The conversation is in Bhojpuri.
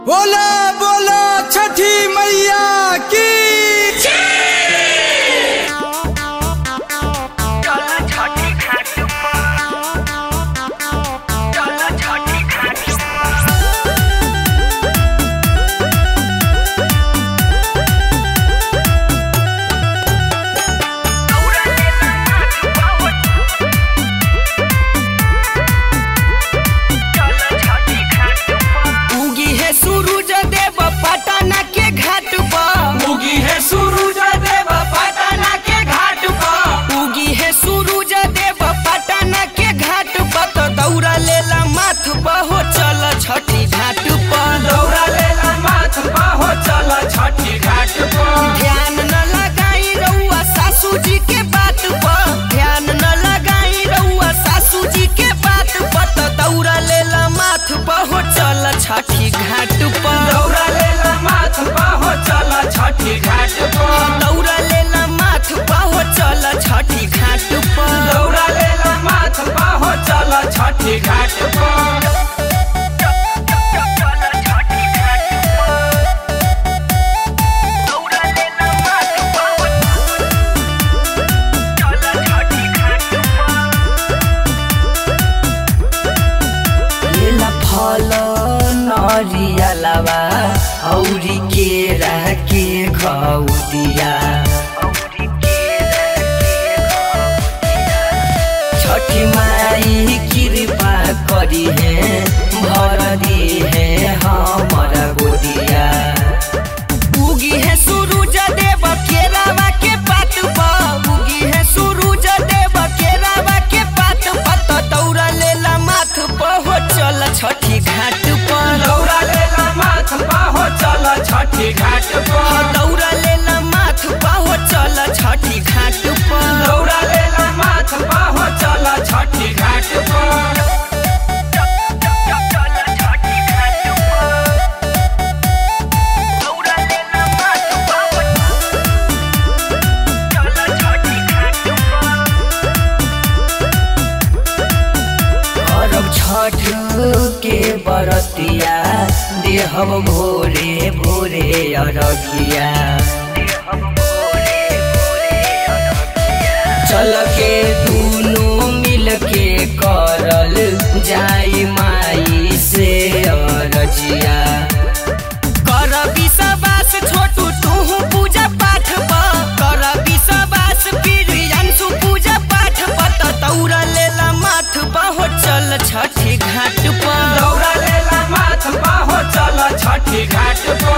बोला बोला छठी मैया की चला छठी घाट पर चला छठी घाट पर दौड़ा लेला माथ पावत चला छठी घाट पर उगी है सूरज देव पटना के घाट पर उगी है सूरज देव पटना के घाट पर उगी है सूरज देव पटना के घाट पर तो दौड़ा लेला माथ पर हो चल छठी घाट पर दौड़ा लेला माथ पाहो चल छठी घाट पर ध्यान न लगाई रउआ सासू जी के बात पर ध्यान न लगाई रउआ सासू जी के बात पर तो दौड़ा लेला माथ पर हो चल छठी घाट पर दौड़ा लेला माथ पाहो चल छठी घाट पर दौड़ा लेला माथ पर हो चल छठी घाट पर दौड़ा लेला माथ पाहो चल छठी घाट पर चला छठी घाट पर दौड़ा लेला माथ पावत चला छठी घाट पर केला फल नरियलवा औरी केरा के घौदिया औरी केरा छठी माई कृपा करी है भर दी है हमर गोदिया उगी है सूरज देव केरावा के पात पर उगी है सूरज देव केरावा के पात पर तो दौड़ा लेला माथ पर हो चल छठी घाट पर दौड़ा लेला माथ पाहो चल छठी घाट पर दौड़ा लेला माथ पर हो चल छठी घाट पर दौड़ा लेला माथ पाहो चल छठी घाट पर चला छठी घाट पर दौड़ा लेला माथ पावत चला छठी घाट पर अरब छठ के बरतिया देहब भोरे भोरे अरघिया हम भोरे भोरे अरगिया चल के दुनो मिल के करल जाई माई से अरजिया कर विश्वास छोटू तू पूजा पाठ पर कर विश्वास फिर अंशु पूजा पाठ पर तो दौड़ा लेला माथ पर हो चल छठी घाट पर दौड़ा लेला माथ पाहो चल छठी घाट पर